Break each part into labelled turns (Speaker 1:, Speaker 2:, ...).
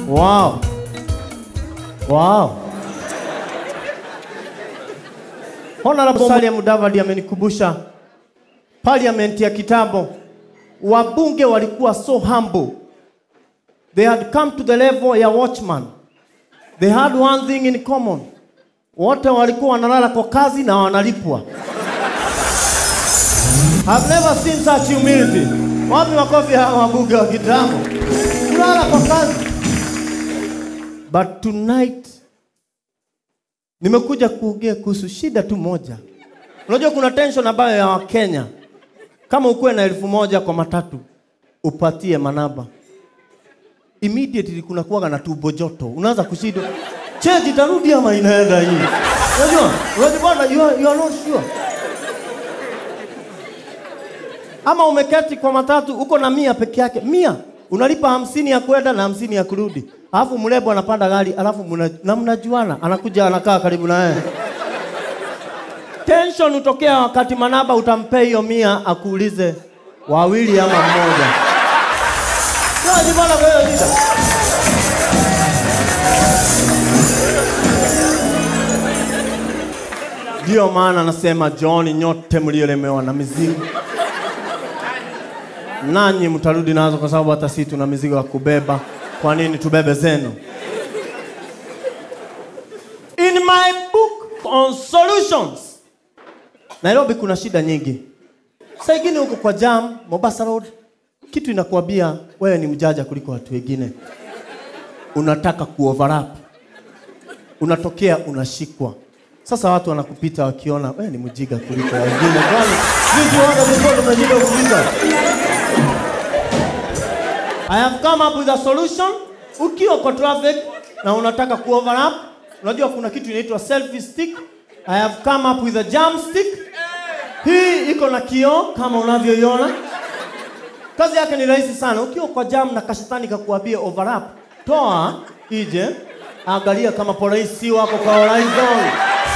Speaker 1: Wow. Wow. Honorable Musalia Mudavadi amenikumbusha parliament ya kitambo, wabunge walikuwa so humble. They had come to the level ya watchman. They had one thing in common. Wote walikuwa wanalala kwa kazi na wanalipwa. I've never seen such humility. Wapi makofi hawa wabunge wa kitambo? Kulala kwa kazi. But tonight nimekuja kuongea kuhusu shida tu moja. Unajua kuna tension ambayo ya Wakenya, kama ukuwe na elfu moja kwa matatu upatie manaba, immediately kuna kuwaga na tumbo joto, unaanza kushindwa cheji tarudi ama inaenda hii. Unajua, unajua bwana, you are, you are not sure. Ama umeketi kwa matatu uko na mia peke yake, mia unalipa hamsini ya kwenda na hamsini ya kurudi, alafu mrembo anapanda gari, alafu muna, na mnajuana, anakuja anakaa karibu na wewe. Tension utokea wakati manaba utampea hiyo mia akuulize wawili ama mmoja. Unajibana kwa hiyo shida. Ndio maana nasema John, nyote mliolemewa na mizigo, nanyi mtarudi nazo, kwa sababu hata sisi tuna mizigo ya kubeba. Kwa nini tubebe zenu? In my book on solutions, Nairobi kuna shida nyingi. Saa ingine huko kwa jam, Mombasa Road, kitu inakuambia wewe ni mjaja kuliko watu wengine, unataka kuoverlap, unatokea unashikwa. Sasa watu wanakupita wakiona wewe ni mjiga kuliko wengine. Kwani sisi wote tulikuwa tumejiga kupita? I have come up with a solution. Ukiwa kwa traffic na unataka kuoverlap, unajua kuna kitu inaitwa selfie stick. I have come up with a jam stick. Hii iko na kioo kama unavyoiona. Kazi yake ni rahisi sana. Ukiwa kwa jam na kashetani kakuambia overlap, toa ije, angalia kama polisi wako kwa horizon.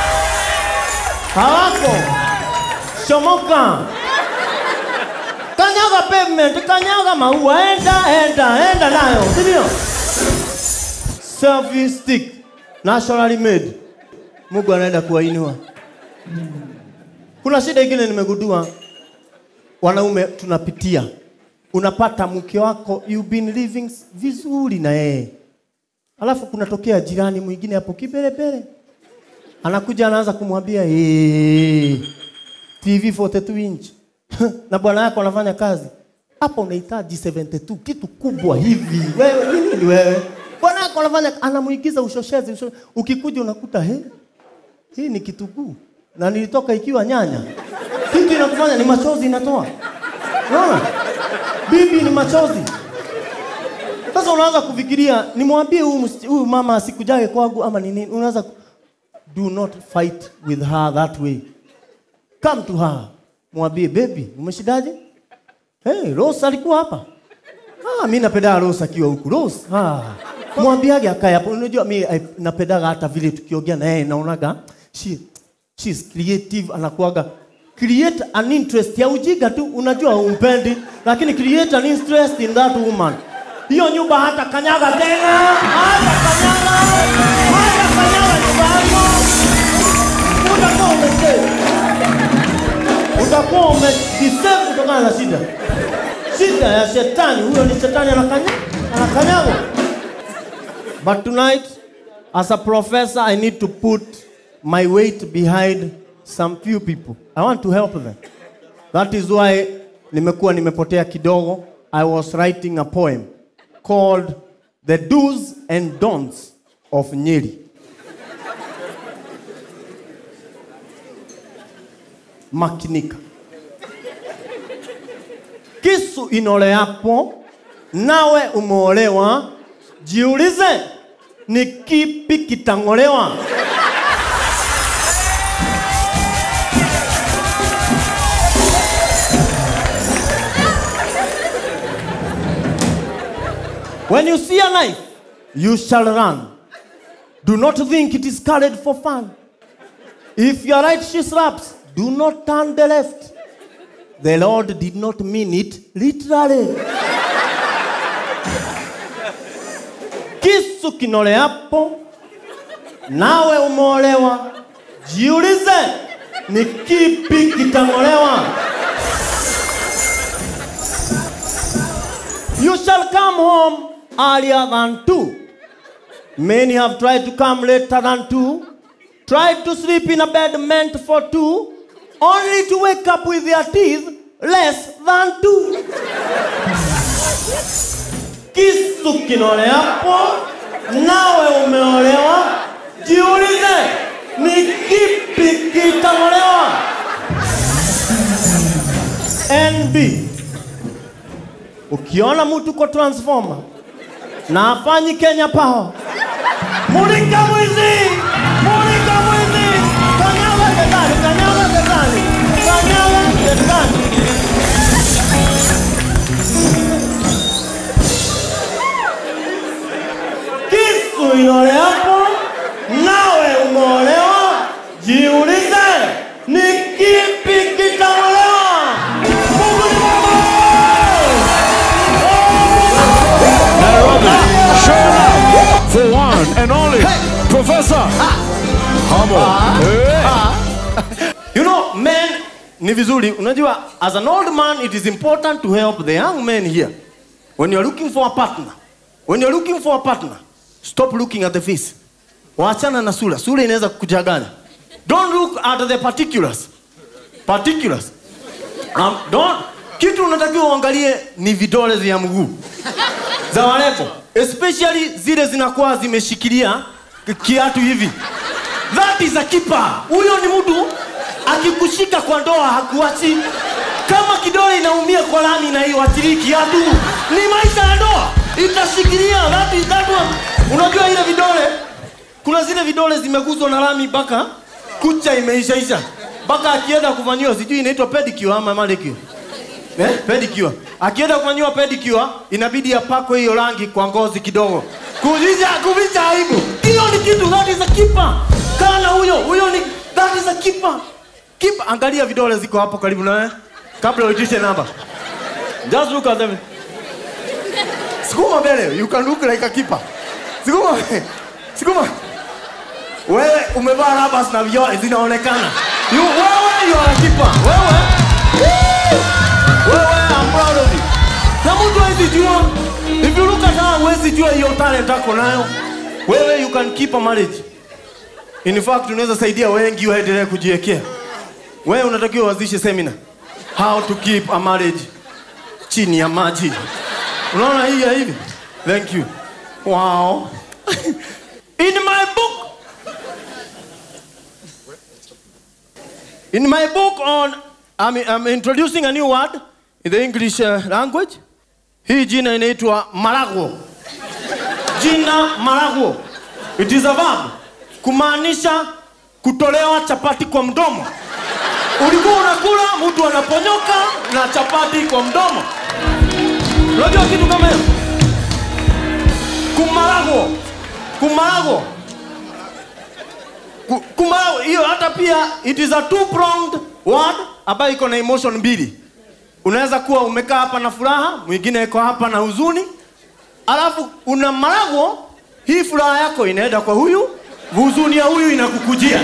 Speaker 1: Hawako. Shomoka. Kanyaga pavement, kanyaga maua, enda, enda, enda nayo, si ndio? Selfie stick, naturally made. Mungu anaenda kuwainua. Kuna shida ingine nimegundua, wanaume tunapitia. Unapata mke wako you've been living vizuri na yeye, alafu kunatokea jirani mwingine hapo kibelebele, anakuja anaanza kumwambia hey, TV 42 inch na bwana yako anafanya kazi hapo, unahitaji 72 kitu kubwa hivi. Wewe ni nini wewe? Bwana yako anafanya, anamuigiza ushoshezi, ushoshezi. Ukikuja unakuta he, hii ni kitunguu na nilitoka ikiwa nyanya. Kitu inakufanya ni machozi inatoa. Unaona? Bibi ni machozi. Sasa unaanza kufikiria nimwambie huyu msi- huyu mama asikujae kwangu ama ni nini? Unaanza ku- do not fight with her that way. Come to her. Mwambie baby, umeshidaje? Hey, Rose alikuwa hapa. Ah, mimi napenda Rose akiwa huku. Rose, ah. Mwambiage akae hapo. Unajua mimi I- napendaga hata vile tukiongea na yeye naonaga she she's creative anakuaga create an interest ya ujiga tu, unajua umpendi, lakini create an interest in that woman. Hiyo nyumba hata kanyaga tena, hata kanyaga, hata kanyaga nyumba yako, utakuwa umesave, utakuwa umejisave kutokana na shida. Shida ya shetani, huyo ni shetani anakanya, anakanyaga. But tonight, as a professor, I need to put my weight behind some few people. I want to help them. That is why nimekuwa nimepotea kidogo. I was writing a poem called The Do's and Don'ts of Nyeri. Makinika. Kisu inoleapo nawe umeolewa, jiulize ni kipi kitang'olewa? When you see a knife, you shall run. Do not think it is carried for fun. If your right shoe slaps, do not turn the left. The Lord did not mean it literally. kisu kinoleapo, nawe umeolewa, jiulize ni kipi kitang'olewa. You shall come home earlier than two. Many have tried to come later than two, tried to sleep in a bed meant for two, only to wake up with their teeth less than two. Kisu kinoleapo, nawe umeolewa, jiulize ni kipi kitang'olewa. NB, ukiona mtu kwa transformer na afanyi Kenya Power, mulika mwizi, mulika mwizi, kanyaga getani, kanyaga getani, kanyaga getani. Kisu inoleapo, nawe umeolewa, jiulize ni kipi kitang'olewa. Mungu ni mwema!
Speaker 2: Nairobi, show love for one and only Professor Hamo. Hey.
Speaker 1: You know, men ni vizuri. Unajua, as an old man, it is important to help the young men here. When you're looking for a partner, when you're looking for a partner, stop looking at the face. Waachana na sura. Sura inaweza kukuchanganya. Don't look at the particulars. Particulars. Um, don't. Kitu unatakiwa uangalie ni vidole vya mguu za warembo, especially zile zinakuwa zimeshikilia ki- kiatu hivi. That is a keeper. Huyo ni mtu akikushika kwa ndoa hakuachi. Kama kidole inaumia kwa lami na hiyo atilii kiatu, ni maisha ya ndoa, itashikilia. That is that one. Unajua ile vidole, kuna zile vidole zimeguzwa na lami mpaka kucha imeishaisha, mpaka akienda kufanyiwa sijui inaitwa pedicure ama manicure eh, pedicure. Akienda kufanyiwa pedicure inabidi apakwe hiyo rangi kwa ngozi kidogo, kuvisha kuvisha aibu. Hiyo ni kitu, that is a keeper. Kana huyo huyo ni that is a keeper. Keeper, angalia vidole ziko hapo karibu nawe kabla uitishe namba. Just look at them. Sukuma mbele, you can look like a keeper. Sukuma, sukuma. Wewe umevaa rabas na vioo zinaonekana. You, wewe you are a keeper. Wewe wewe, I'm proud of you. Na mtu hawezi jua. If you look at her, huwezi jua hiyo talent ako nayo. Wewe you can keep a marriage. In fact, unaweza saidia wengi waendelee kujiwekea. Wewe unatakiwa uanzishe seminar. How to keep a marriage chini ya maji. Unaona hii ya hivi? Thank you. Wow. In my book In my book on, I'm, I'm introducing a new word in the English uh, language. Hii jina inaitwa maragwo. Jina maragwo. It is a verb. Kumaanisha kutolewa chapati kwa mdomo. Ulikuwa unakula, mtu anaponyoka na chapati kwa mdomo. Unajua kitu kama hiyo? Kumaragwo. Kumaragwo. Ku- Kumaragwo hiyo hata pia it is a two pronged word ambayo iko na emotion mbili. Unaweza kuwa umekaa hapa na furaha, mwingine iko hapa na huzuni, alafu una maragwo, hii furaha yako inaenda kwa huyu, huzuni ya huyu inakukujia.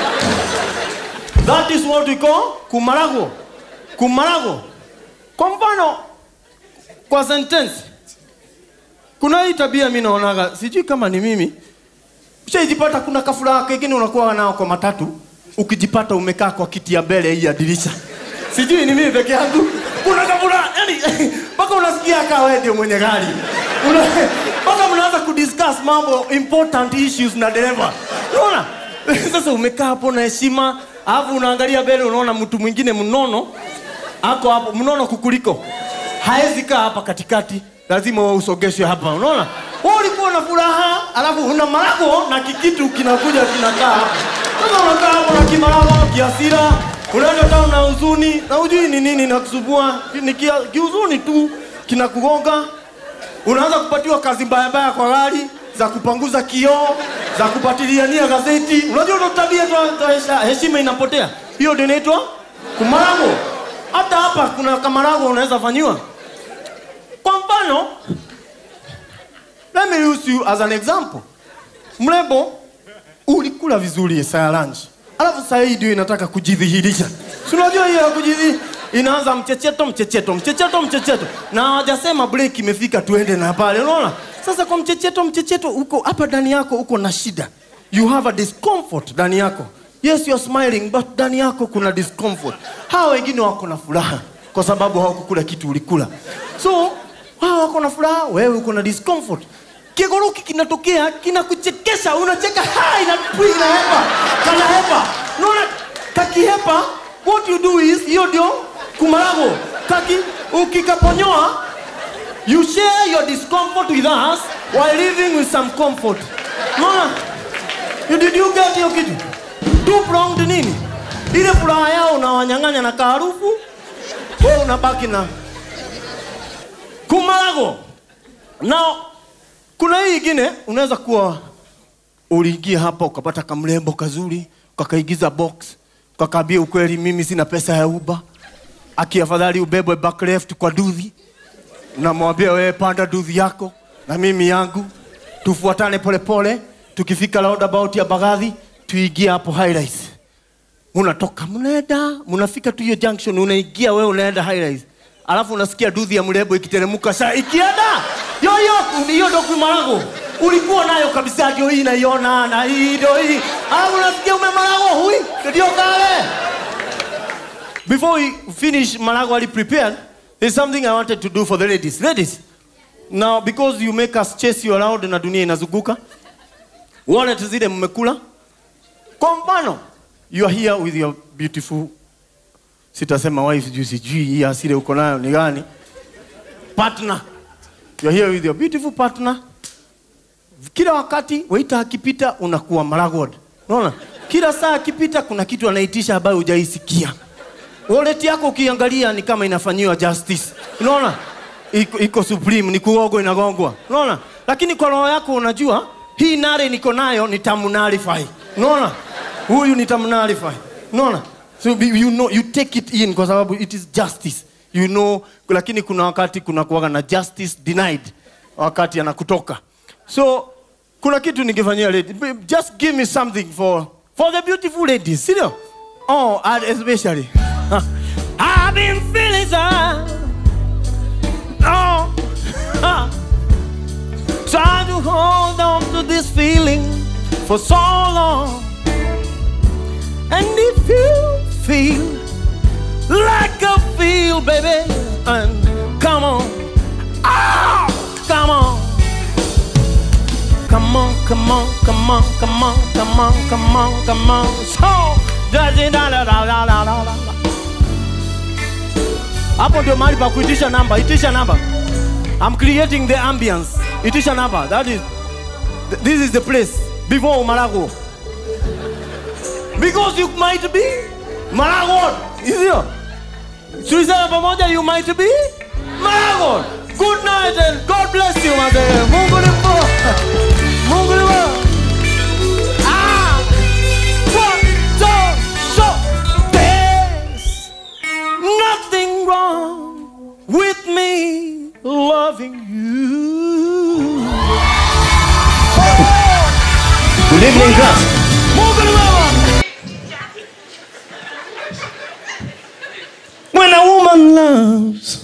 Speaker 1: That is what we call kumaragwo. Kumaragwo. Kwa mfano, kwa sentence, kuna hii tabia mimi naonaga, sijui kama ni mimi, ushaijipata kuna kafuraha kengine unakuwa nao kwa matatu, ukijipata umekaa kwa kiti ya mbele hii ya dirisha, sijui ni mimi peke yangu, kuna kafuraha yani mpaka unasikia kaa wewe ndio mwenye gari Una- mpaka mnaanza kudiscuss mambo important issues na dereva, unaona sasa umekaa hapo na heshima, alafu unaangalia mbele, unaona mtu mwingine mnono ako hapo mnono kukuliko, haezi kaa hapa katikati, lazima wewe usogeshwe hapa. Unaona, wewe ulikuwa na furaha, alafu una marago na kikitu kinakuja kinakaa hapa. Sasa unakaa hapo na kimarago, kiasira, unaenda tao na huzuni na hujui ni nini nakusumbua, ni kia- kihuzuni tu kinakugonga unaanza kupatiwa kazi mbaya mbaya kwa gari za kupanguza kioo za kupatiliania gazeti. Unajua ndo tabia tu tu hesha- heshima inapotea. Hiyo ndio inaitwa kumarago. Hata hapa kuna kamarago unaweza fanyiwa. Kwa mfano, let me use use you as an example. Mrembo, ulikula vizuri saa ya lunch, alafu saa hii ndio inataka kujidhihirisha. Si unajua hiyo ya kujidhi inaanza mchecheto mchecheto mchecheto mchecheto, na hawajasema break imefika, tuende na pale. Unaona sasa, kwa mchecheto mchecheto, uko hapa ndani yako uko na shida, you have a discomfort ndani yako. Yes, you are smiling but ndani yako kuna discomfort. Hawa wengine wako na furaha kwa sababu hawakukula kitu ulikula, so wao wako na furaha, wewe uko na discomfort. Kigoroki kinatokea kinakuchekesha, unacheka ha, inapui inahepa, kanahepa. Unaona kakihepa, what you do is hiyo ndio kumarago. Kaki ukikaponyoa, you share your discomfort with us while living with some comfort. Unaona? You did you get hiyo kitu? Two pronged nini? Ile furaha yao unawanyang'anya na kaharufu, wewe unabaki na kumarago. Now, kuna hii ingine unaweza kuwa uliingia hapa ukapata kamrembo kazuri, ukakaigiza box, ukakaambia ukweli, mimi sina pesa ya Uber. Aki afadhali ubebwe back left kwa dudhi, unamwambia wewe panda dudhi yako na mimi yangu, tufuatane polepole, tukifika roundabout ya Bagadhi tuingie hapo highlights. Munatoka mnaenda, mnafika tu hiyo junction, unaingia wewe unaenda highlights, alafu unasikia dudhi ya mrembo ikiteremka saa ikienda yoyo, hiyo ndio kumarago ulikuwa nayo kabisa, ndio hii naiona na hii ndio hii, alafu unasikia umemarago hui, ndio kale. Before we finish Malago Ali prepared, there's something I wanted to do for the ladies. Ladies, now because you make us chase you around na dunia inazunguka, wallet zile mmekula. Kwa mfano, you are here with your beautiful, sitasema wife juu sijui hii asili uko nayo ni gani, partner. You are here with your beautiful partner. Kila wakati waita akipita unakuwa Malagod. Unaona? Kila saa akipita kuna kitu anaitisha ambayo hujaisikia. Wallet yako ukiangalia ni kama inafanyiwa justice. Unaona? Iko, iko supreme, ni kuogwa inagongwa. Unaona? Lakini kwa roho yako unajua hii nare niko nayo nitamunalify. Unaona? Huyu nitamunalify. Unaona? So be- you know you take it in kwa sababu it is justice. You know, lakini kuna wakati kuna kuwaga na justice denied wakati anakutoka. So kuna kitu ningefanyia lady. Just give me something for for the beautiful ladies. Sio? Oh, and especially. I've been feeling sad. Oh. Trying to hold on to this feeling for so long. And if you feel like I feel, baby, and come on. Ah, come on. Come on, come on, come on, come on, come on, come on, come on. So, da da da da da da da da da. Hapo ndio mahali pa kuitisha namba. Itisha namba. I'm creating the ambience. Itisha namba. That is th- this is the place before Marago. Because you might be Marago. Sio? Tulisema pamoja you might be Marago. Good night and God bless you mzee. Mungu ni mkuu. Mungu ni mwema. Ah! One, two, so there's nothing wrong with me loving you.
Speaker 3: Good evening, class.
Speaker 1: Mungu ni mwema.
Speaker 3: When a woman loves.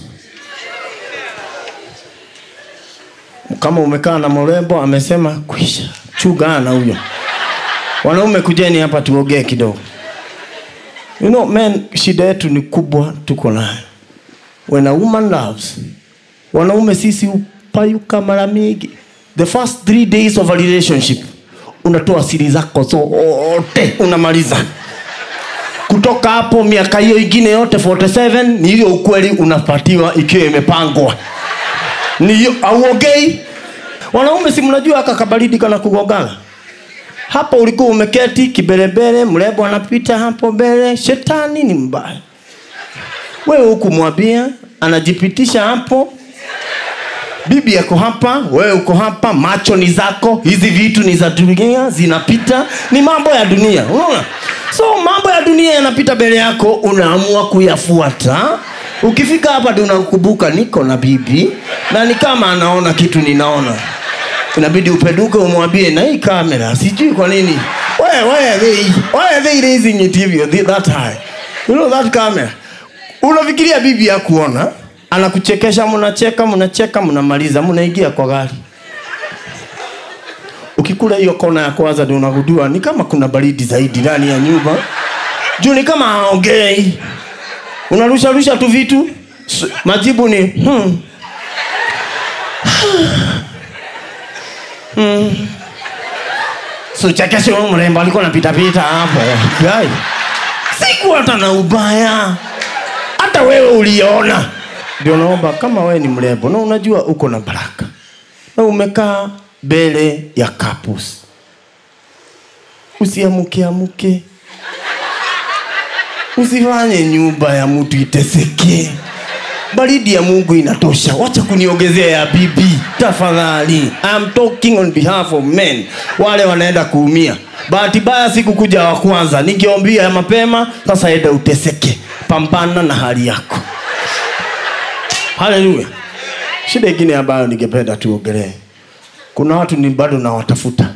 Speaker 3: Kama umekaa na mrembo amesema kwisha, chugana huyo. Wanaume kujeni hapa tuongee kidogo. You know, men, shida yetu ni kubwa tuko nayo. When a woman loves, wanaume sisi upayuka mara mingi. The first three days of a relationship unatoa siri zako zote unamaliza kutoka hapo miaka hiyo ingine yote 47 ni hiyo ukweli unapatiwa ikiwa imepangwa ni hiyo auongei wanaume si mnajua aka kabaridi kana kugongana hapo ulikuwa umeketi kiberebere mrembo anapita hapo mbele shetani ni mbaya wewe hukumwambia anajipitisha hapo bibi yako hapa wewe uko hapa macho ni zako hizi vitu ni za dunia zinapita ni mambo ya dunia unaona so mambo ya dunia yanapita mbele yako unaamua kuyafuata ukifika hapa ndio unakumbuka niko na bibi na ni kama anaona kitu ninaona inabidi upeduke umwambie na hii kamera sijui kwa nini why, why are they, why are they raising it hivyo thi- that high you know that camera unafikiria bibi ya kuona anakuchekesha mnacheka mnacheka mnamaliza mnaingia kwa gari ukikula hiyo kona ya kwanza ndio unagundua ni kama kuna baridi zaidi ndani ya nyumba juu ni kama haongei unarusha rusha tu vitu S- majibu ni hmm. hmm. suchekeshe huyu mrembo alikuwa napitapita hapo Guy, siku hata na ubaya hata wewe uliona ndio naomba kama wewe ni mrembo na unajua uko na baraka na umekaa mbele ya kapus usiamuke amuke usifanye nyumba ya mtu iteseke baridi ya mungu inatosha wacha kuniongezea ya bibi tafadhali I'm talking on behalf of men wale wanaenda kuumia bahati mbaya sikukuja wa kwanza ningeombia ya mapema sasa enda uteseke pambana na hali yako haleluya shida ingine ambayo ningependa tuongelee kuna watu ni bado nawatafuta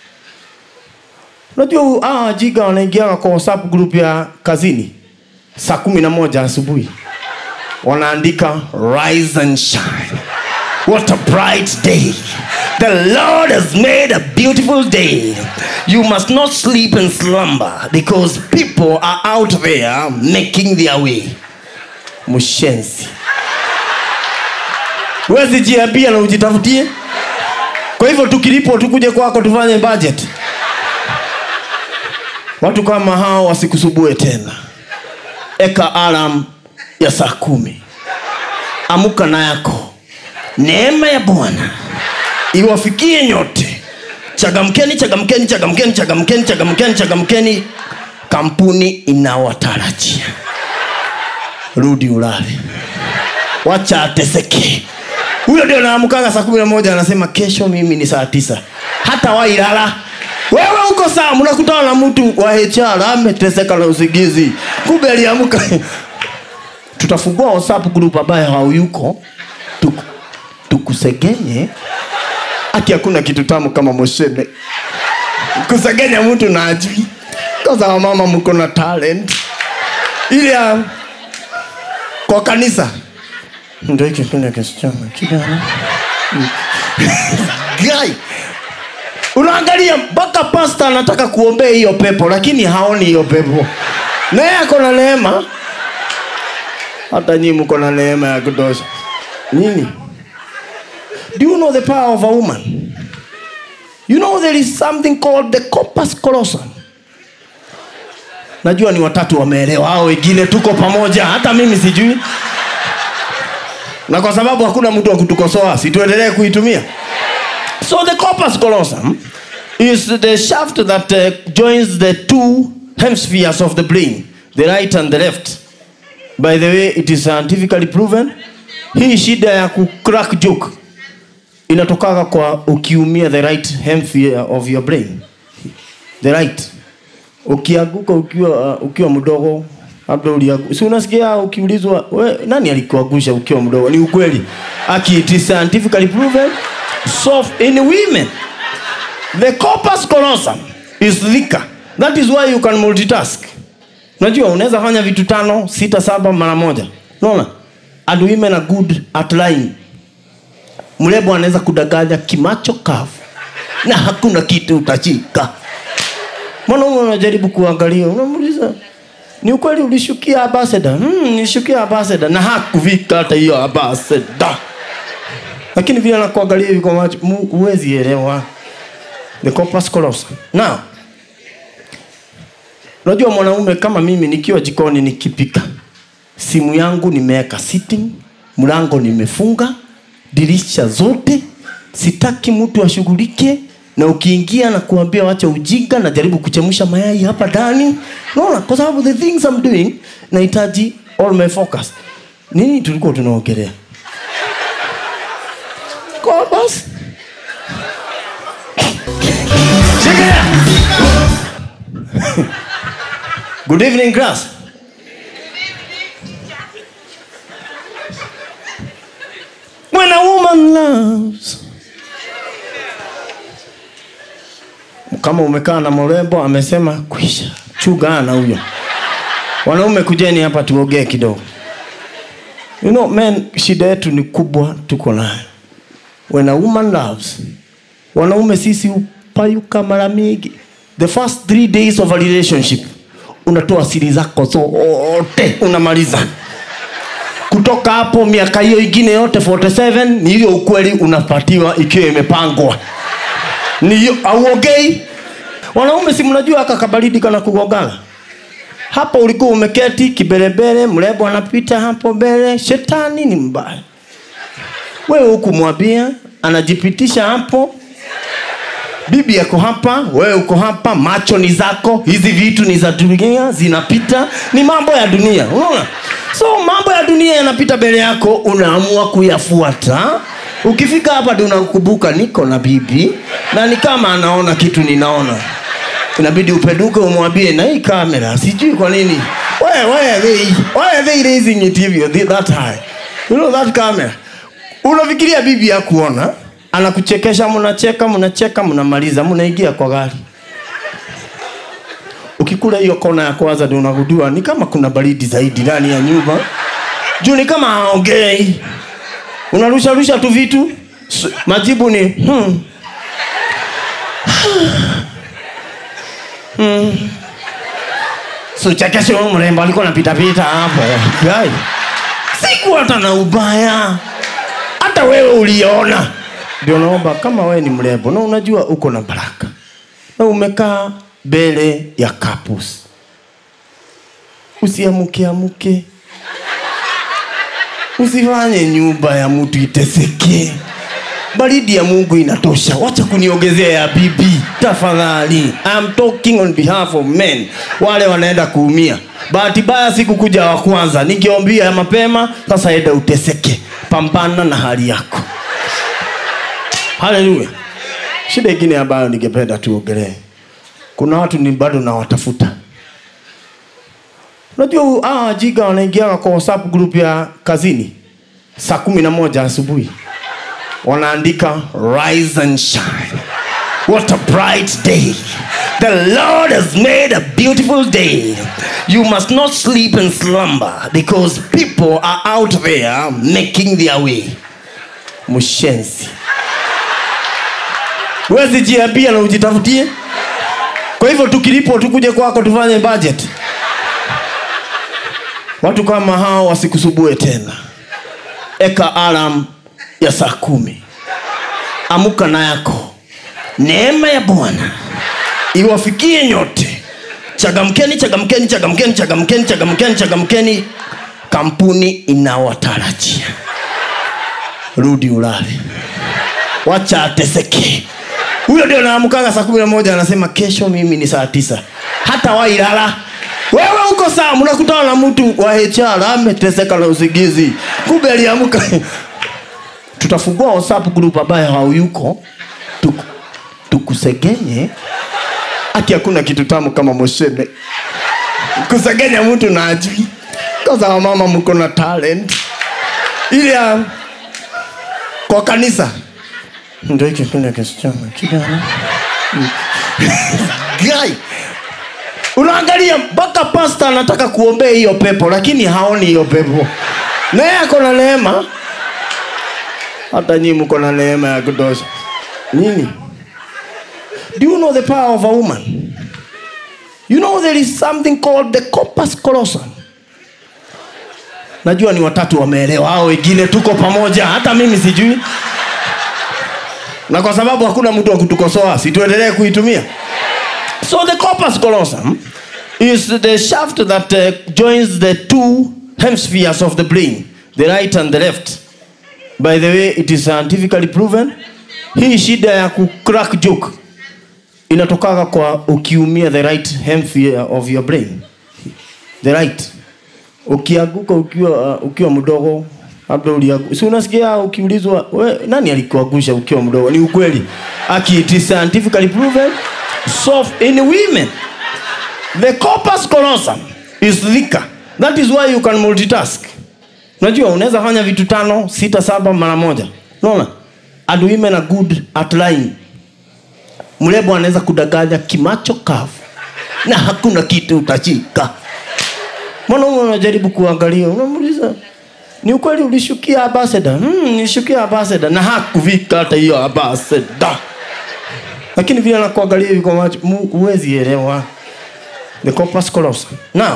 Speaker 3: unajua hawa wajiga wanaingiaga kwa whatsapp group ya kazini saa kumi na moja asubuhi wanaandika rise and shine what a bright day the lord has made a beautiful day you must not sleep and slumber because people are out there making their way mshenzi wezi jiambia na ujitafutie kwa hivyo tukilipo tukuje kwako tufanye budget watu kama hao wasikusubue tena eka alam ya saa kumi amuka na yako neema ya bwana iwafikie nyote chagamkeni chagamkeni chagamkeni chagamkeni chagamkeni chagamkeni kampuni inawatarajia rudi ulale wacha ateseke huyo ndio naamkaga saa kumi na moja anasema kesho mimi ni saa tisa hata wailala wewe uko saa mnakutana na mtu wa hr ameteseka na usingizi kumbe aliamka tutafungua whatsapp group ambayo hauyuko Tuku, tukusegenye ati hakuna kitu tamu kama moshebe kusegenya mtu na ajui koza wamama mko na talent ile ya kwa kanisa ndo hiki kile kisichana kijana Guy, unaangalia mpaka pasta anataka kuombea hiyo pepo lakini haoni hiyo pepo naye ako na neema hata nyii mko na neema ya kutosha nini do you know the power of a woman you know there is something called the corpus callosum najua ni watatu wameelewa hao wengine tuko pamoja hata mimi sijui na kwa sababu hakuna mtu wa kutukosoa situendelee kuitumia so the corpus callosum is the shaft that uh, joins the two hemispheres of the brain the right and the left by the way it is scientifically proven hii shida ya kucrack joke inatokaga kwa ukiumia the right hemisphere of your brain the right ukianguka ukiwa uh, ukiwa mdogo labda uliangu- si unasikia ukiulizwa we, nani alikuangusha ukiwa mdogo ni ukweli aki it is scientifically proven so in women the corpus callosum is thicker that is why you can multitask unajua unaweza fanya vitu tano sita saba mara moja unaona and women are good at lying mrembo anaweza kudanganya kimacho kavu na hakuna kitu utashika mwanaume unajaribu kuangalia unamuuliza ni ukweli ulishukia ambassador hmm, nilishukia ambassador na hakuvika hata hiyo ambassador lakini vile anakuangalia hivi kwa macho mu- huwezi elewa the corpus callosum now unajua mwanaume kama mimi nikiwa jikoni nikipika simu yangu nimeweka sitting mlango nimefunga dirisha zote sitaki mtu ashughulike na ukiingia na kuambia wacha ujinga najaribu kuchemsha mayai hapa ndani naona kwa sababu the things I'm doing nahitaji all my focus nini tulikuwa tunaongelea Kwa basi Shikilia. Good evening, class. When a woman loves, kama umekaa na mrembo amesema kwisha chugana huyo wanaume kujeni hapa tuongee kidogo you know men shida yetu ni kubwa tuko nayo when a woman loves wanaume sisi upayuka mara mingi the first three days of a relationship unatoa siri zako zote unamaliza kutoka hapo miaka hiyo ingine yote 47 ni hiyo ukweli unapatiwa ikiwa imepangwa ni hiyo auongei wanaume si mnajua aka kabaridi kana kugogana hapo ulikuwa umeketi kiberebere mrembo anapita hapo mbele shetani ni mbaya wewe hukumwambia anajipitisha hapo bibi yako hapa wewe uko hapa macho ni zako hizi vitu ni za dunia zinapita ni mambo ya dunia unaona so mambo ya dunia yanapita mbele yako unaamua kuyafuata ukifika hapa ndi unakumbuka niko na bibi na ni kama anaona kitu ninaona inabidi upeduke umwambie na hii kamera sijui kwa nini why, why are they, why are they raising it hivyo thi- that high you know that camera unafikiria bibi ya kuona anakuchekesha mnacheka mnacheka mnamaliza mnaingia kwa gari ukikula hiyo kona ya kwanza ndio unagundua ni kama kuna baridi zaidi ndani ya nyumba juu ni kama haongei unarusha rusha tu vitu S- majibu ni hmm. suchekeshe huyu mrembo alikuwa napitapita hapo Guy, siku hata na ubaya hata wewe uliona ndio naomba kama wewe ni mrembo na unajua uko na baraka na umekaa mbele ya kapus usiamuke amuke usifanye nyumba ya mtu iteseke baridi ya mungu inatosha wacha kuniongezea ya bibi tafadhali I'm talking on behalf of men wale wanaenda kuumia bahati mbaya sikukuja wa kwanza ningeombia mapema sasa enda uteseke pambana na hali yako haleluya shida ingine ambayo ningependa tuongelee kuna watu ni bado nawatafuta unajua hawa wajiga wanaingiaga kwa whatsapp group ya kazini saa kumi na moja asubuhi wanaandika rise and shine what a bright day the lord has made a beautiful day you must not sleep and slumber because people are out there making their way mshenzi wezi jiambia na ujitafutie kwa hivyo tukilipo tukuje kwako tufanye budget watu kama hao wasikusubue tena eka alam ya saa kumi amuka na yako neema ya bwana iwafikie nyote chagamkeni chagamkeni chagamkeni chagamkeni chagamkeni chagamkeni kampuni inawatarajia rudi ulale wacha ateseke huyo ndio naamkaga saa kumi na moja anasema kesho mimi ni saa tisa hata wailala wewe uko saa mnakutana na mtu wa HR ameteseka na usingizi kumbe aliamka tutafungua whatsapp group ambayo hauyuko tuku, tukusegenye ati hakuna kitu tamu kama moshene kusegenya mtu na ajui koza wamama mko na talent ile ya kwa kanisa ndio hiki kile kisichana kijana guy unaangalia mpaka pasta anataka kuombea hiyo pepo lakini haoni hiyo pepo naye ako na neema hata nyii mko na neema ya kutosha nini do you know the power of a woman you know there is something called the corpus callosum najua ni watatu wameelewa hao wengine tuko pamoja hata mimi sijui na kwa sababu hakuna mtu wa kutukosoa situendelee kuitumia so the corpus callosum is the shaft that uh, joins the two hemispheres of the brain the right and the left by the way it is scientifically proven hii shida ya kucrack joke inatokaga kwa ukiumia the right hemisphere of your brain the right ukianguka ukiwa uh, ukiwa mdogo labda uliangu- si unasikia ukiulizwa we, nani alikuangusha ukiwa mdogo ni ukweli aki it is scientifically proven so in women the corpus callosum is thicker that is why you can multitask unajua unaweza fanya vitu tano sita saba mara moja unaona and women are good at lying mrembo anaweza kudanganya kimacho kavu na hakuna kitu utashika mwanaume unajaribu kuangalia unamuuliza ni ukweli ulishukia ambassador hmm, nilishukia ambassador na hakuvika hata hiyo ambassador lakini vile anakuangalia hivi kwa macho mu- huwezi elewa the corpus callosum now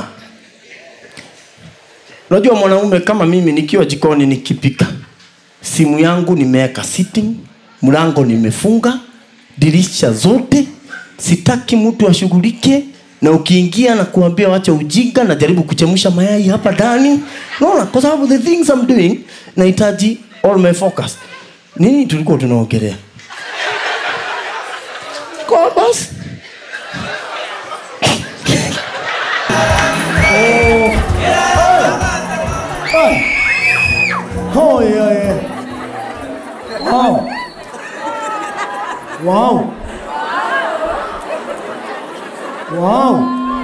Speaker 3: unajua mwanaume kama mimi nikiwa jikoni nikipika simu yangu nimeweka sitting mlango nimefunga dirisha zote sitaki mtu ashughulike na ukiingia na kuambia wacha ujinga najaribu kuchemsha mayai hapa ndani naona kwa sababu the things I'm doing nahitaji all my focus nini tulikuwa tunaongelea kwa basi
Speaker 1: Oh, yeah, yeah. Wow. Wow. Wow.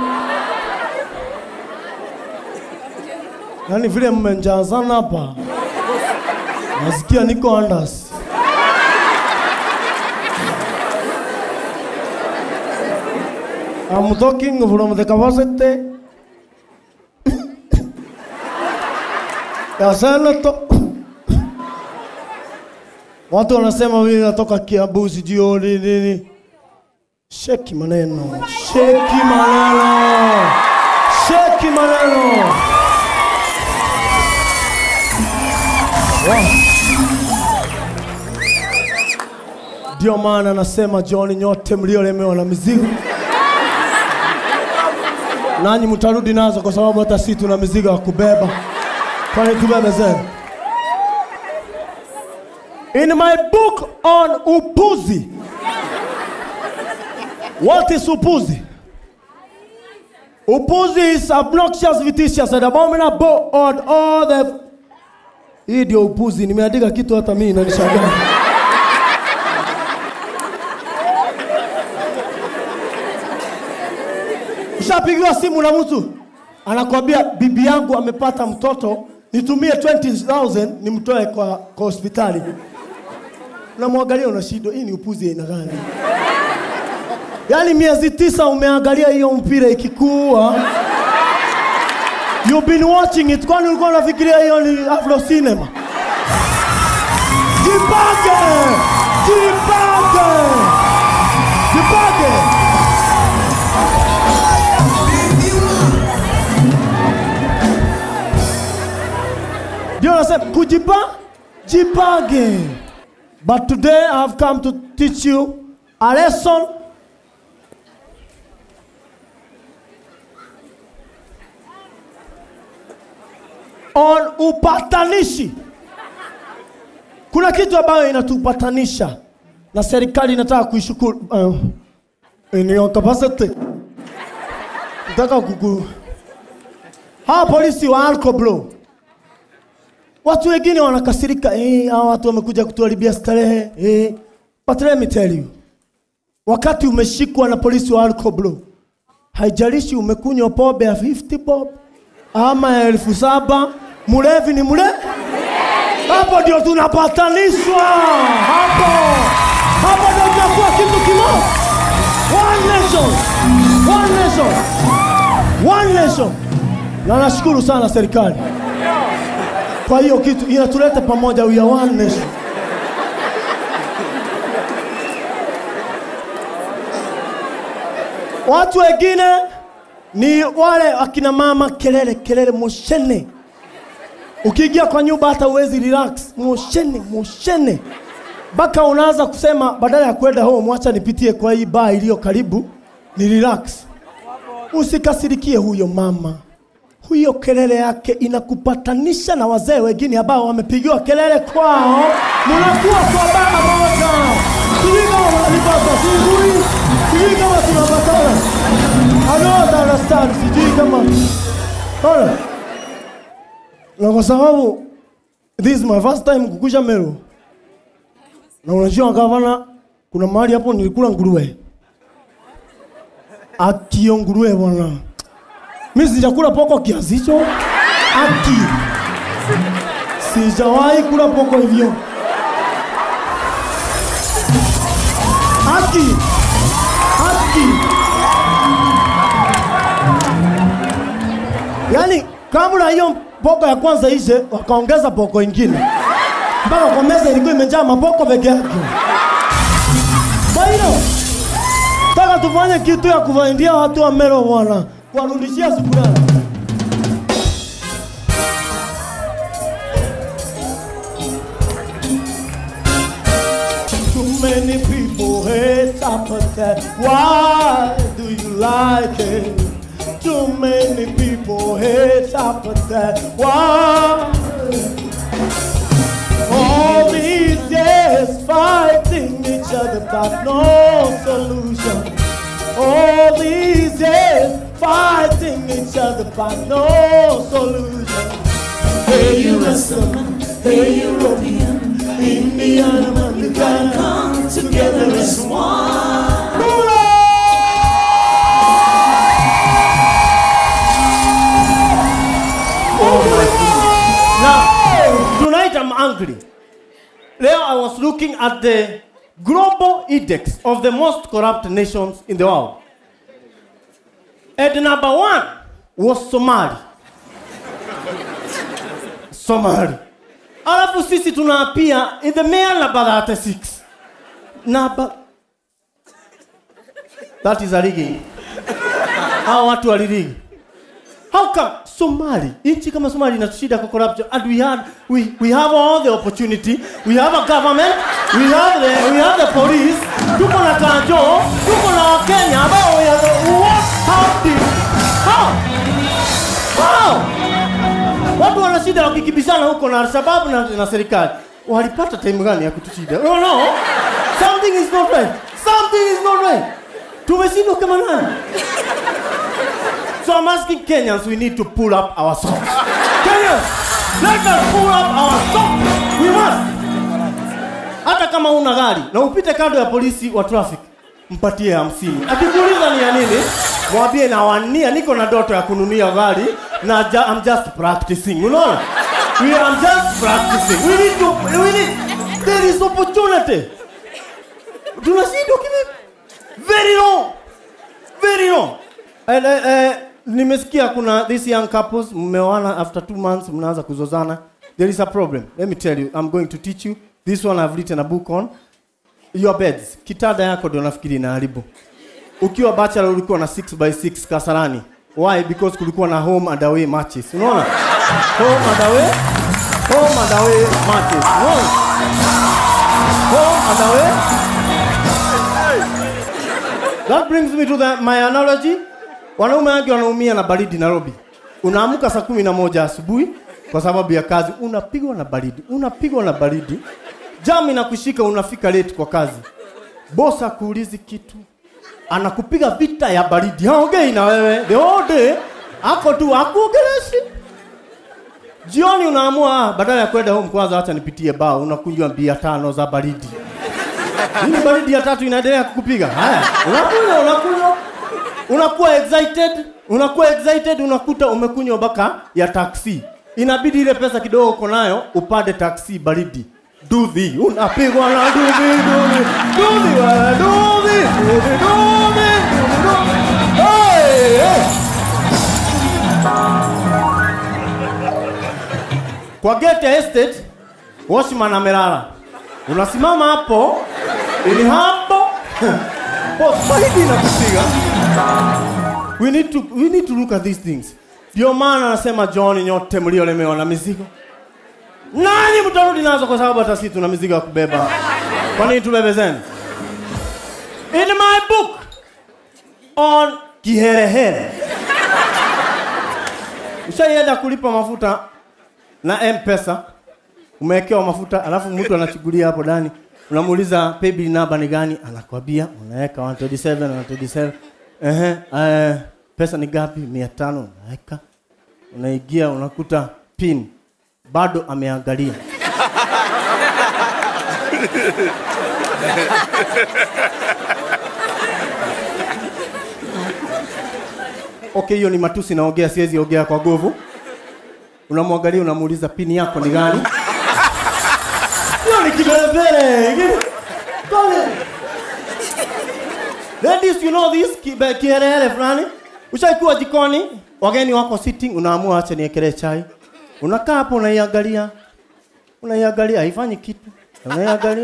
Speaker 1: Yaani vile mmenjazana hapa. Nasikia niko andas. I'm talking from the capacity ya senator. Watu wanasema mimi natoka Kiambu sijui nini nini. Sheki maneno, sheki maneno, sheki maneno. Wow. Ndio maana nasema John, nyote mliolemewa na mizigo, nanyi mtarudi nazo, kwa sababu hata sisi tuna mizigo ya kubeba. Kwani tubebe zenu? In my book on upuzi, what is upuzi? Upuzi is obnoxious, vicious, and abominable on all the... Hii ndio upuzi. Nimeandika kitu hata mimi inanishangaa. Ushapigiwa simu na mtu anakwambia bibi yangu amepata mtoto, nitumie 20000 nimtoe kwa, kwa hospitali. Unamwangalia una shida, hii ni upuzi aina gani? Yaani miezi tisa umeangalia hiyo mpira ikikua. You've been watching it, kwani ulikuwa unafikiria hiyo ni Afro Cinema? Jipange! Jipange! Jipange! Ndio nasema kujipa jipange. But today I have come to teach you a lesson on upatanishi. Kuna kitu ambayo inatupatanisha na serikali inataka kuishukuru uh, in your capacity. Nataka kuku hawa polisi wa Alcoblow Watu wengine wanakasirika, eh, hawa watu wamekuja kutuharibia starehe. Eh. But let me tell you. Wakati umeshikwa na polisi wa Alcoblow, haijalishi umekunywa pombe ya 50 bob ama ya elfu saba, mlevi ni mle. Hapo ndio tunapatanishwa. Hapo. Hapo ndio tunakuwa kitu kimoja. One nation. One nation. One nation. Na nashukuru sana serikali. Kwa hiyo kitu inatuleta pamoja, we are one nation. Watu wengine ni wale akina mama, kelele kelele, moshene. Ukiingia kwa nyumba hata uwezi relax, moshene moshene, mpaka unaanza kusema badala ya kwenda home, acha nipitie kwa hii baa iliyo karibu ni relax. Usikasirikie huyo mama huyo kelele yake inakupatanisha na wazee wengine ambao wamepigiwa kelele kwao, mnakuwa kwa baba moja. Sijui kama wananipata, sijui sijui kama tunapatana. I don't understand, sijui kama Ona. na kwa sababu this is my first time kukuja Meru, na unajua gavana, kuna mahali hapo nilikula nguruwe, akio nguruwe bwana mimi sijakula poko kiasi hicho. Aki. Sijawahi kula poko hivyo. Aki. kabla hiyo poko ya kwanza ishe, wakaongeza poko ingine mpaka kwa meza ilikuwa imejaa mapoko peke yake. Kwa hiyo taka tufanye kitu ya kuwaindia watu wa Meru bwana, kuwarudishia shukrani. Too many people hate appetite. Why do you like it? Too many people hate appetite. Why? All these years fighting each other, but no solution. All these years fighting each other, but no solution. Hey, you Western, hey, European, Indian, man, you gotta come together as one. Now, tonight I'm angry. There I was looking at the global index of the most corrupt nations in the world. And number one was Somali. Somali. Alafu sisi tunaapia in the male number 36. Number That is a rigging. Hao watu walirigi. How come Somali, nchi kama Somali inatushida kwa corruption and we had we, we have all the opportunity, we have a government, we have the we have the police, tuko na kanjo, tuko na Wakenya ambao we are the- what how did how how watu wana shida wakikibishana huko na Alshababu na, na serikali walipata time gani ya kutushida? No, no, something is not right, something is not right. Tumeshindwa kama nani? So I'm asking Kenyans, we need to pull up our socks. Kenyans, let us pull up our socks. We must. Hata kama una gari na upite kando ya polisi wa traffic, mpatie hamsini. Akikuuliza ni ya nini, mwambie nawania, niko na ndoto ya kununia gari na ja, I'm just practicing. Unaona? We are just practicing. We need to, we need, there is opportunity. Tunashindwa kivipi? Very long very long. And, uh, uh, nimesikia kuna this young couples mmeoana after two months mnaanza kuzozana. There is a problem. Let me tell you, I'm going to teach you. This one I've written a book on. Your beds. Kitanda yako ndio nafikiri inaharibu. Ukiwa bachelor ulikuwa na 6 by 6 Kasarani. Why? Because kulikuwa na home and away matches. Unaona? Home and away. Home and away matches. Unaona? Home and away That brings me to the, my analogy. Wanaume wengi wanaumia na baridi Nairobi. Unaamka saa kumi na moja asubuhi kwa sababu ya kazi, unapigwa na baridi, unapigwa na baridi, jam inakushika, unafika late kwa kazi, boss akuulizi kitu, anakupiga vita ya baridi, haongei na wewe the whole day, ako tu akuongeleshi. Jioni unaamua ah, badala ya kwenda home kwanza, acha nipitie baa, unakunywa bia tano za baridi. Hii baridi ya tatu inaendelea kukupiga. Haya, unakunywa unakunywa, unakuwa excited, unakuwa excited, unakuta umekunywa mpaka ya taksi. Inabidi ile pesa kidogo uko nayo upande taksi baridi. Dudhi, unapigwa na dudhi, dudhi, dudhi, wewe, dudhi, dudhi, dudhi, dudhi, dudhi. Hey, hey. Kwa gate ya estate, watchman amelala. Unasimama hapo ili hapo Oh, baridi inakupiga. We need to we need to look at these things. Ndio maana anasema John, nyote mliolemewa na mizigo, nanyi mtarudi nazo, kwa sababu hata sisi tuna mizigo ya kubeba. Kwa nini tubebe zenu? In my book on kiherehere, ushaienda kulipa mafuta na M-Pesa, umewekewa mafuta, alafu mtu anachugulia hapo ndani, unamuuliza paybill number ni gani, anakwambia unaweka 127 127. Ehe, eh, pesa ni gapi? 500 unaweka, unaingia, unakuta pin bado ameangalia. Okay, hiyo ni matusi naongea, siwezi ongea kwa nguvu. Unamwangalia, unamuuliza pini yako ni gani? Hiyo ni kibelebele. Pale. Ladies, you know this kibe- kiherehere fulani. Ushaikuwa jikoni, wageni wako sitting, unaamua acha niekelee chai. Unakaa hapo unaiangalia, unaiangalia, haifanyi kitu, unaiangalia,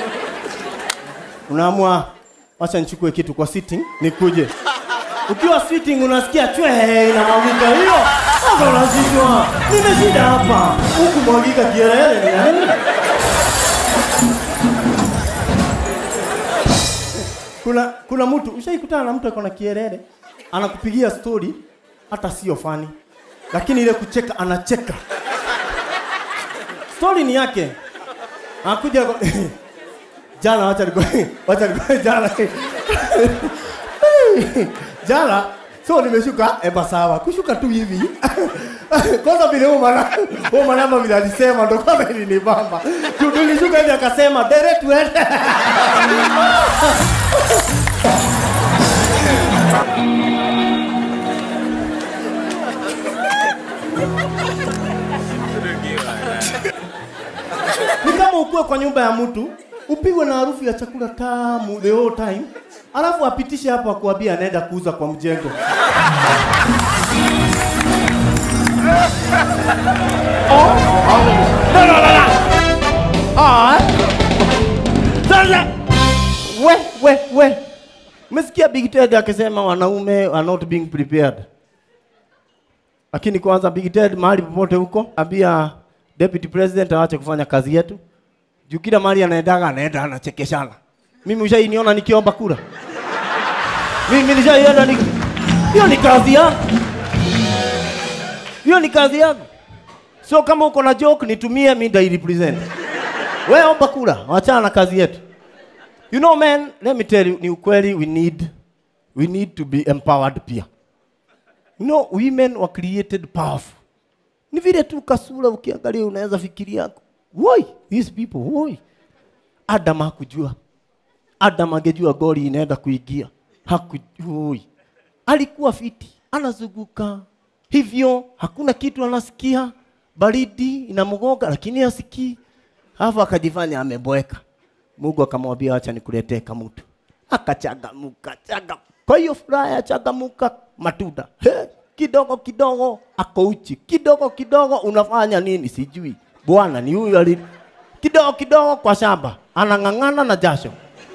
Speaker 1: unaamua acha nichukue kitu kwa sitting nikuje. Ukiwa sitting unasikia chwe inamwagika hiyo, sasa unashindwa, nimeshinda hapa, huku mwagika kielele ni ya nini? kuna kuna mtu ushaikutana na mtu ako na kielele anakupigia story hata sio fani lakini ile kucheka anacheka story ni yake anakuja kwa- jana wacha niko wacha niko jana jana so nimeshuka eba sawa kushuka tu hivi kwanza vile huyo mwana huyo mwanama vile alisema ndo kwanza ilinibamba Tu- tulishuka hivi akasema dere tuende ni kama ukuwe kwa nyumba ya mtu upigwe na harufu ya chakula tamu the whole time alafu apitishe hapo akuambia anaenda kuuza kwa mjengo Ah. Sasa we we we umesikia Big Ted akisema wanaume are not being prepared lakini kwanza Big Ted mahali popote huko ambia deputy president aache kufanya kazi yetu juu kila mahali anaendaga anaenda anachekeshana mimi ushainiona nikiomba kura mimi nishaienda ni hiyo ni kazi yangu hiyo ni kazi yangu so kama uko na joke nitumie mi ndai represent wewe omba kura wachana na kazi yetu you know man let me tell you ni ukweli we need we need to be empowered pia you know women were created powerful ni vile tu kasura ukiangalia unaweza fikiria woi these people woi adam hakujua adam angejua goli inaenda kuingia hakujui alikuwa fiti anazunguka hivyo hakuna kitu anasikia baridi inamgonga lakini asikii alafu akajifanya ameboeka mungu akamwambia acha nikuletee kamutu akachagamuka chaga kwa hiyo furaha ya chagamuka matunda He, kidogo kidogo ako uchi kidogo kidogo unafanya nini sijui bwana ni huyu ali kidogo kidogo kwa shamba anang'ang'ana na jasho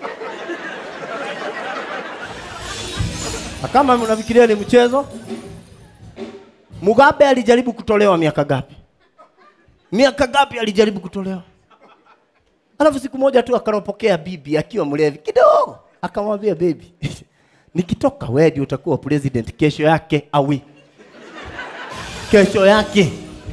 Speaker 1: Na kama mnafikiria ni mchezo Mugabe alijaribu kutolewa miaka gapi? Miaka gapi alijaribu kutolewa? Alafu siku moja tu akaropokea bibi akiwa mlevi kidogo, akamwambia baby, nikitoka wewe ndio utakuwa president kesho yake awi kesho yake.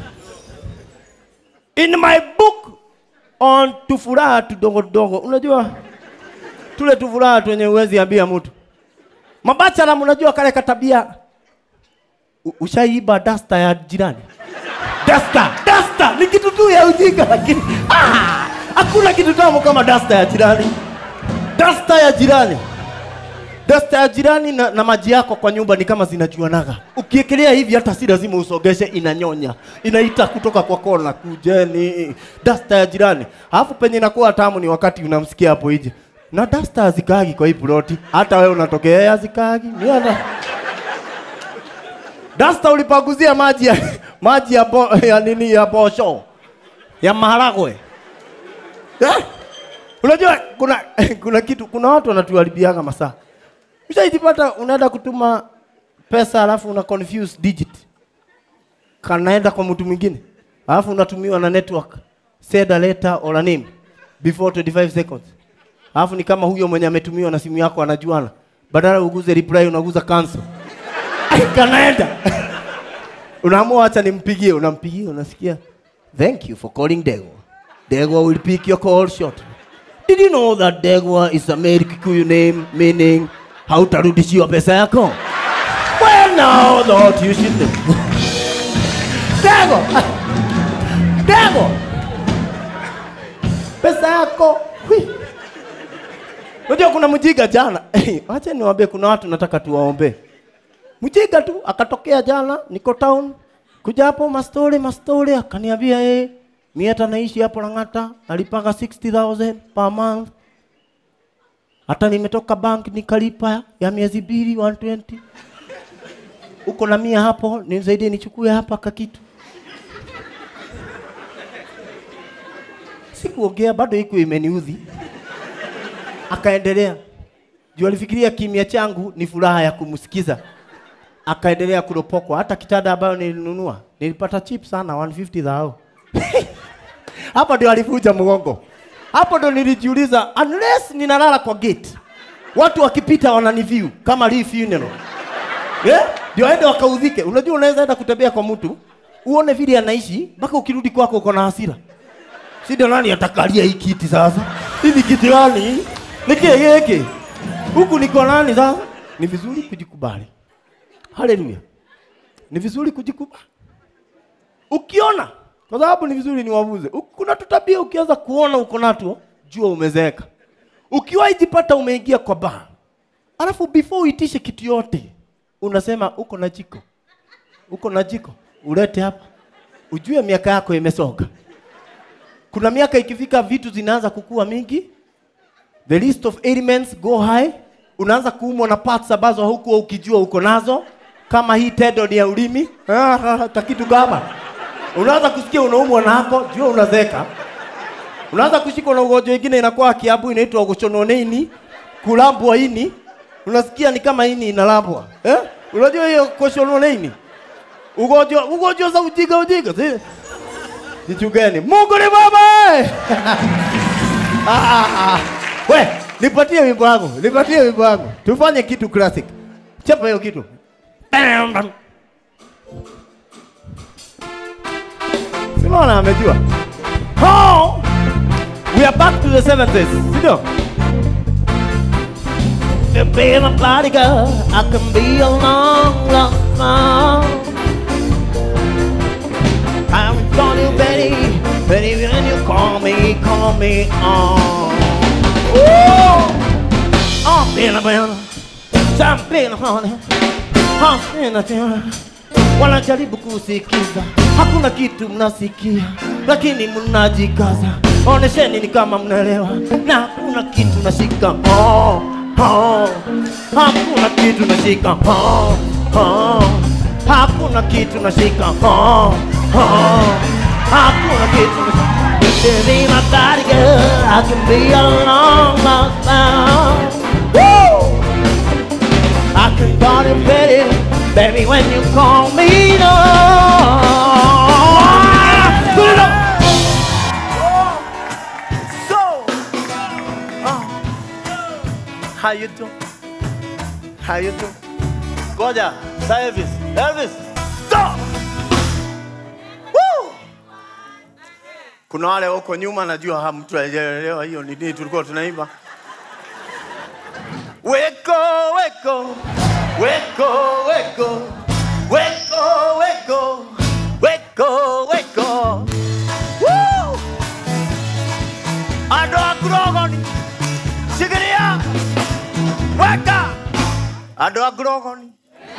Speaker 1: In my book on tufuraha tudogo tudogo, unajua tule tufuraha twenye uwezi ambia mtu mabachara, mnajua kale katabia U- ushaiba dasta ya jirani dasta dasta ni kitu tu ya ujinga lakini ah, hakuna kitu tamu kama dasta ya jirani dasta ya jirani dasta ya jirani na, na maji yako kwa nyumba ni kama zinajuanaga ukiekelea hivi hata si lazima usogeshe inanyonya inaita kutoka kwa kona kujeni dasta ya jirani alafu penye inakuwa tamu ni wakati unamsikia hapo nje na dasta hazikagi kwa hii ploti hata wewe unatokea hazikagi ni hata Dasta ulipaguzia maji ya maji ya, bo, ya nini ya posho ya maharagwe eh? Unajua kuna kuna kitu kuna watu wanatuharibiaga masaa. Ushaijipata unaenda kutuma pesa alafu una confuse digit, kanaenda kwa mtu mwingine alafu unatumiwa na network send a letter or a name before 25 seconds, alafu ni kama huyo mwenye ametumiwa na simu yako anajuana, badala uguze reply unaguza cancel kanaenda unaamua acha nimpigie unampigia unasikia thank you for calling degwa degwa will pick your call shortly did you know that degwa is a male kikuyu name meaning hautarudishiwa pesa yako well now thought you should know degwa degwa pesa yako hui unajua kuna mjiga jana acha niwaambie kuna watu nataka tuwaombee Mjinga tu akatokea jana, niko town, kuja hapo mastori mastori, akaniambia yeye mimi hata naishi hapo Lang'ata, nalipanga 60000 per month. Hata nimetoka bank nikalipa ya miezi mbili 120. uko na mia hapo, nisaidie nichukue hapa kakitu. Sikuongea, bado iko imeniudhi. Akaendelea juu alifikiria kimya changu ni furaha ya kumsikiza. Akaendelea kuropokwa. Hata kitanda ambayo nilinunua nilipata cheap sana 150 dhao. Hapo ndio alivuja mgongo. Hapo ndio nilijiuliza, unless ninalala kwa gate, watu wakipita wananiview kama Lee funeral yeah? Ndio aende wakaudhike. Unajua, unaweza enda kutembea kwa mtu uone vile anaishi, mpaka ukirudi kwako uko na hasira. Si ndio? Nani atakalia hii kiti sasa? Hivi kiti gani? Nikie hiki huku niko nani sasa? Ni vizuri kujikubali. Haleluya, ni vizuri kujikubali ukiona kwa sababu ni vizuri niwavuze. U- Kuna tutabia ukianza kuona uko nato, jua umezeeka. Ukiwahi jipata umeingia kwa baa, alafu before uitishe kitu yote unasema uko na jiko, uko na jiko, ulete hapa, ujue miaka yako imesoga. Kuna miaka ikifika, vitu zinaanza kukua mingi, the list of ailments go high, unaanza kuumwa na parts ambazo hukuwa ukijua uko nazo, kama hii tendo ni ya ulimi ah, takitu kama unaanza kusikia unaumwa nako, jua unazeka. Unaanza kushikwa na ugonjwa ingine inakuwa kiabu inaitwa kuchononeini, kulambwa ini. Unasikia ni kama ini inalambwa. Eh? Unajua hiyo kuchononeini? Ugonjwa ugonjwa za ujinga ujinga. Si? Kitu gani? Mungu ni baba. eh! ah, ah, ah. We, nipatie wimbo wangu. Nipatie wimbo wangu. Tufanye kitu classic. Chapa hiyo kitu. Simona amejua. Oh, we are back to the 70s. Sindio? To be my bodyguard, I can be a long, long song. I'm calling you Betty, Betty when you call me, call me on. Oh, oh, been a been, some been a honey, oh, been a tune. wanajaribu kusikiza, hakuna kitu mnasikia, lakini mnajikaza. Onesheni ni kama mnaelewa, na hakuna kitu nashika. Oh, oh, hakuna kitu nashika. Oh, oh, hakuna kitu nashika. Oh, oh, hakuna kitu nashika. You can be my body girl, I can be a long lost bound. Woo! I can call you Betty, baby, when you call me. No. Put it up. So, oh. how you doing? How you doing? Goja, sa Elvis, Elvis, stop. Woo! Kuna wale huko nyuma, najua ha mtu hajaelewa hiyo ni nini tulikuwa tunaimba. Weko, weko, weko, weko, weko, weko, weko, weko. Woo! Ando agrogoni, shikilia, weka. Ando agrogoni.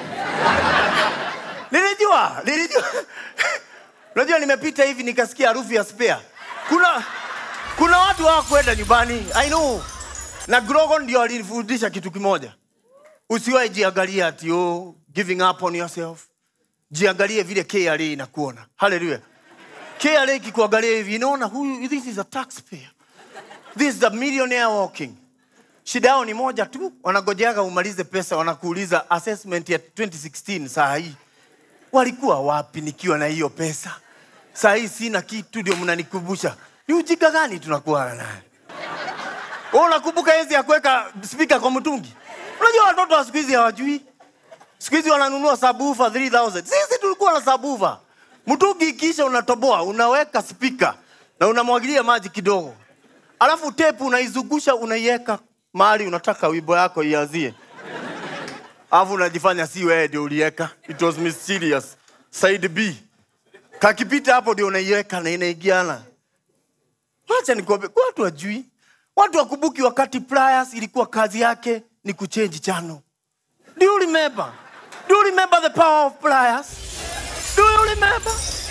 Speaker 1: Nilijua, nilijua. Unajua nimepita hivi nikasikia harufu ya spare. Kuna kuna watu hawakwenda nyumbani. I know. Na Grogon ndio alinifundisha kitu kimoja. Usiwahi jiangalia ati oh, giving up on yourself. Jiangalie vile KRA inakuona. Hallelujah. KRA ikikuangalia hivi inaona huyu this is a taxpayer. This is a millionaire walking. Shida yao ni moja tu, wanagojeaga umalize pesa, wanakuuliza assessment ya 2016 saa hii walikuwa wapi nikiwa na hiyo pesa? Saa hii sina kitu, ndio mnanikumbusha. Ni ujinga gani tunakuwa naye? Wewe unakumbuka enzi ya kuweka spika kwa mtungi? Unajua watoto wa siku hizi hawajui. Siku hizi wananunua sabufa 3000. Sisi tulikuwa na sabufa. Mtungi ikiisha unatoboa, unaweka spika na unamwagilia maji kidogo. Alafu tepu unaizungusha unaiweka mahali unataka wimbo yako ianzie. Alafu unajifanya si wewe ndio uliweka. It was mysterious. Side B. Kakipita hapo ndio unaiweka na inaingiana. Wacha nikwambie, watu wajui. Watu wakumbuki wakati Pliers ilikuwa kazi yake ni kuchange channel. Do you remember? Do you remember the power of Pliers? Do you remember?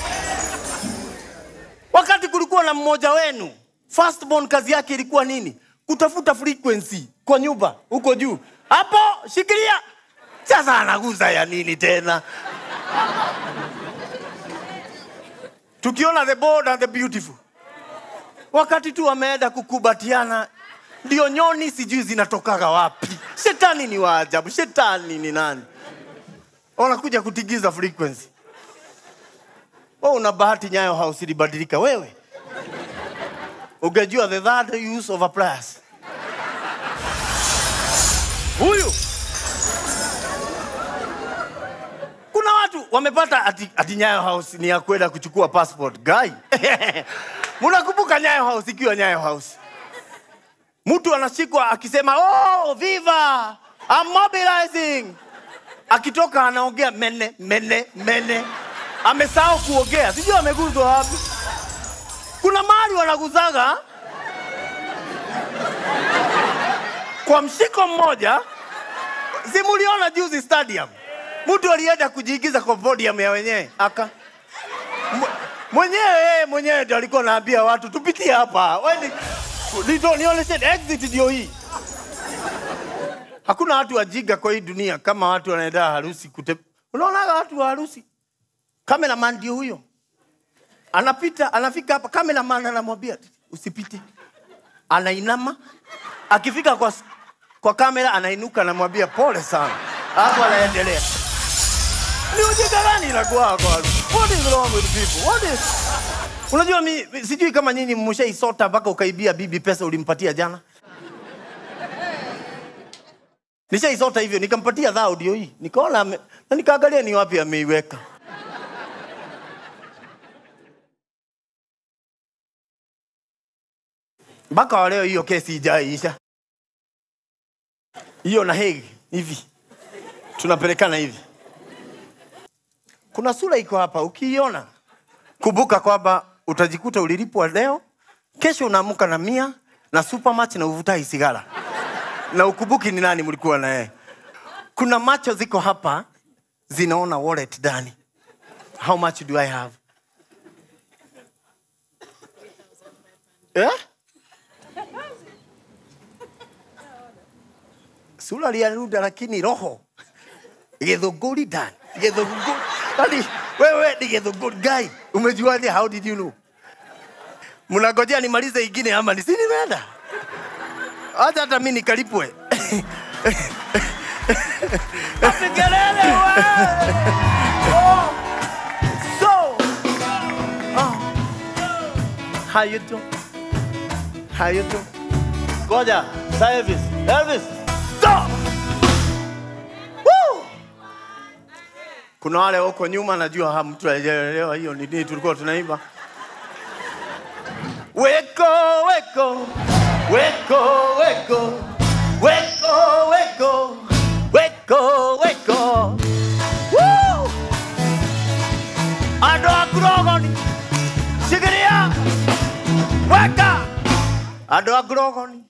Speaker 1: Wakati kulikuwa na mmoja wenu, firstborn kazi yake ilikuwa nini? Kutafuta frequency kwa nyumba huko juu. Hapo shikilia. sasa anaguza ya nini tena tukiona the bold and the beautiful wakati tu wameenda kukubatiana ndio nyoni sijui zinatokaga wapi shetani ni waajabu shetani ni nani wanakuja kutigiza frequency oh, una bahati nyayo house ilibadilika wewe ungejua the third use of a pliers huyu kuna watu wamepata ati, ati nyayo house ni ya kwenda kuchukua passport guy mnakumbuka nyayo house ikiwa nyayo house mtu anashikwa akisema oh, viva I'm mobilizing akitoka anaongea mene mene mene amesahau kuongea sijui ameguzwa wapi kuna mahali wanaguzaga kwa mshiko mmoja simuliona juzi stadium mtu alienda kujiigiza kwa podium ya wenyewe aka Mw- mwenyewe yeye mwenyewe ndio alikuwa naambia watu tupitie hapa Wewe ni- ndio nionyeshe exit ndio hii hakuna watu wajiga kwa hii dunia kama watu wanaenda harusi kute unaonaga watu wa harusi kameraman ndio huyo anapita anafika hapa kameraman anamwambia usipite anainama akifika kwa, kwa kamera anainuka anamwambia pole sana alafu anaendelea ni ujinga gani inakuwa kwa watu? what is wrong with people what is unajua mi mi- sijui kama nyinyi mmeshaisota mpaka ukaibia bibi pesa ulimpatia jana nishaisota hivyo nikampatia dhao ndio hii nikaona ame- na nikaangalia ni wapi ameiweka mpaka wa leo hiyo kesi ijaiisha hiyo na hegi hivi tunapelekana hivi kuna sura iko hapa ukiiona kumbuka kwamba utajikuta ulilipwa leo kesho unaamka na mia na supermatch na uvutai sigara na ukumbuki ni nani mlikuwa na yeye kuna macho ziko hapa zinaona wallet ndani how much do i have eh? sura liaruda lakini roho githunguri ndani githunguri yani wewe ni githunguri guy umejuaje how did you know mnangojea nimalize ingine ama ni si nimeenda acha hata mi nikalipwe Asikelele we! Oh! So! Oh! How you doing? How you doing? Ngoja, sa Elvis. Elvis, stop! Woo! Kuna wale huko nyuma najua ha mtu hajaelewa hiyo ni nini tulikuwa tunaimba. Weko, weko, weko, weko, weko, weko, weko, weko. Woo! Andũ a Ngurogoni, shikilia, weka. Andũ a Ngurogoni.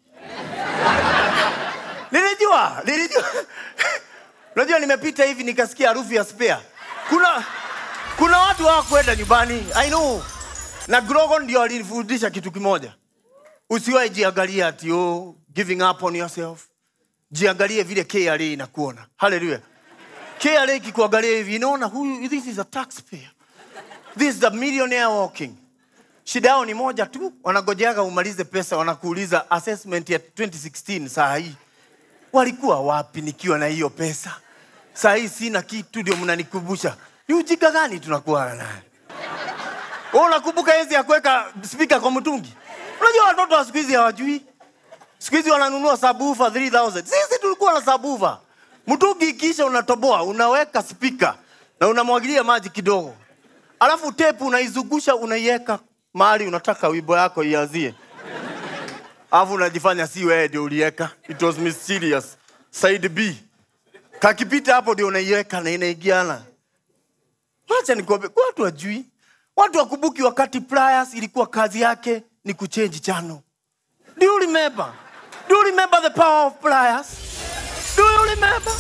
Speaker 1: Nilijua, nilijua. Unajua nimepita hivi nikasikia harufu ya spare. Kuna kuna watu hawakwenda nyumbani. I know. Na Grogon ndio alinifundisha kitu kimoja. Usiwahi jiangalia ati oh, giving up on yourself. Jiangalie vile KRA inakuona. Hallelujah. KRA ikikuangalia hivi inaona huyu this is a taxpayer. This is a millionaire walking. Shida yao ni moja tu, wanagojeaga umalize pesa, wanakuuliza assessment ya 2016 saa hii walikuwa wapi nikiwa na hiyo pesa? Saa hii sina kitu, ndio mnanikumbusha. Ni ujinga gani tunakuwa naye? Wewe unakumbuka enzi ya kuweka spika kwa mtungi? Unajua watoto wa siku hizi hawajui. Siku hizi wananunua sabufa 3000. Sisi tulikuwa na sabufa. Mtungi ikisha unatoboa, unaweka spika na unamwagilia maji kidogo. Alafu tepu unaizungusha unaiweka mahali unataka wimbo yako ianzie. Alafu unajifanya si wewe ndio uliweka. It was mysterious. Side B. Kakipita hapo ndio unaiweka na inaingiana. Wacha nikwambie, watu wajui. Watu wakumbuki wakati Pliers ilikuwa kazi yake ni kuchange channel. Do you remember? Do you remember the power of Pliers? Do you remember?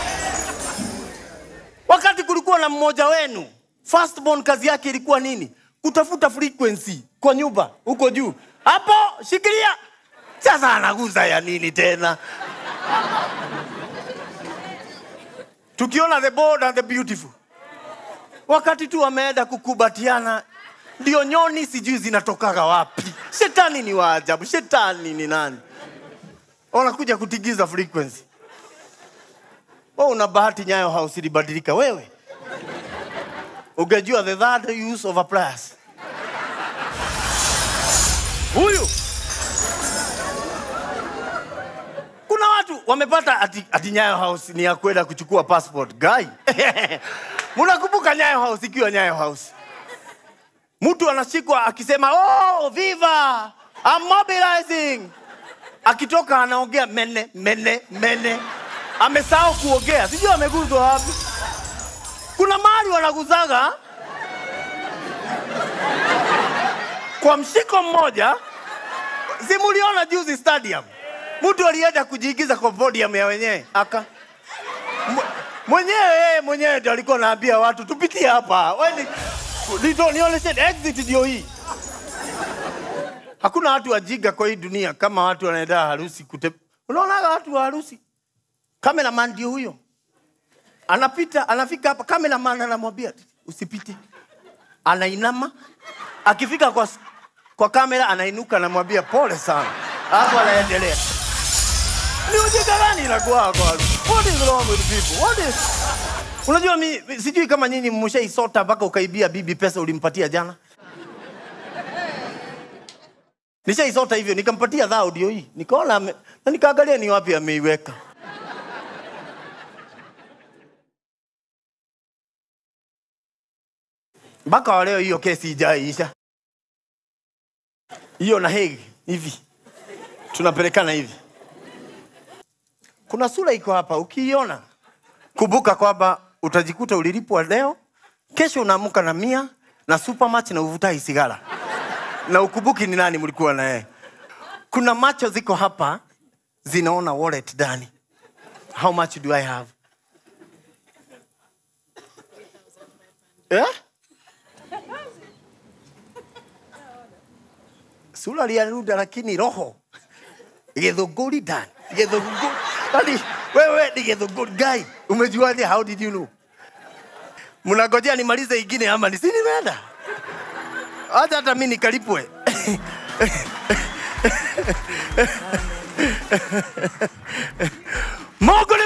Speaker 1: Wakati kulikuwa na mmoja wenu, firstborn kazi yake ilikuwa nini? Kutafuta frequency kwa nyumba huko juu. Hapo shikilia. Sasa anaguza ya nini tena? tukiona the bold and the beautiful wakati tu wameenda kukubatiana ndio nyoni sijui zinatokaga wapi shetani ni waajabu shetani ni nani wanakuja kutigiza frequency oh, una bahati nyayo house ilibadilika wewe ungejua the third use of a plus huyu kuna watu wamepata ati, ati nyayo house ni ya kwenda kuchukua passport guy mnakumbuka nyayo house ikiwa nyayo house mtu anashikwa akisema oh, viva I'm mobilizing akitoka anaongea mene mene mene amesahau kuongea sijui ameguzwa wapi kuna mahali wanaguzaga kwa mshiko mmoja simuliona juzi stadium mtu alienda kujiigiza kwa podium ya wenyewe aka Mw- mwenyewe yeye mwenyewe ndio alikuwa anaambia watu tupitie hapa Weni- nito- nionyeshe exit ndio hii hakuna watu wajiga kwa hii dunia kama watu wanaenda harusi kute unaonaga watu wa harusi kameraman ndio huyo anapita anafika hapa kameraman anamwambia usipite anainama akifika kwa, kwa kamera anainuka anamwambia pole sana alafu anaendelea ni ujinga gani inakuwa kwa watu? what is wrong with people what is unajua mi, mi sijui kama nyinyi mmeshaisota mpaka ukaibia bibi pesa ulimpatia jana nishaisota hivyo nikampatia dhao ndio hii nikaona ame- na nikaangalia ni wapi ameiweka mpaka wa leo hiyo kesi ijaiisha hiyo na Hague hivi tunapelekana hivi kuna sura iko hapa ukiiona kumbuka kwamba utajikuta ulilipwa leo kesho unaamka na mia na supermatch na uvutai sigara na ukumbuki ni nani mlikuwa na yeye kuna macho ziko hapa zinaona wallet ndani how much do i have eh? sura liaruda lakini roho githunguri ndani githunguri yani wewe ni githunguri guy umejuaje how did you know mnangojea nimalize ingine ama ni si nimeenda acha hata mi nikalipwe mungu ni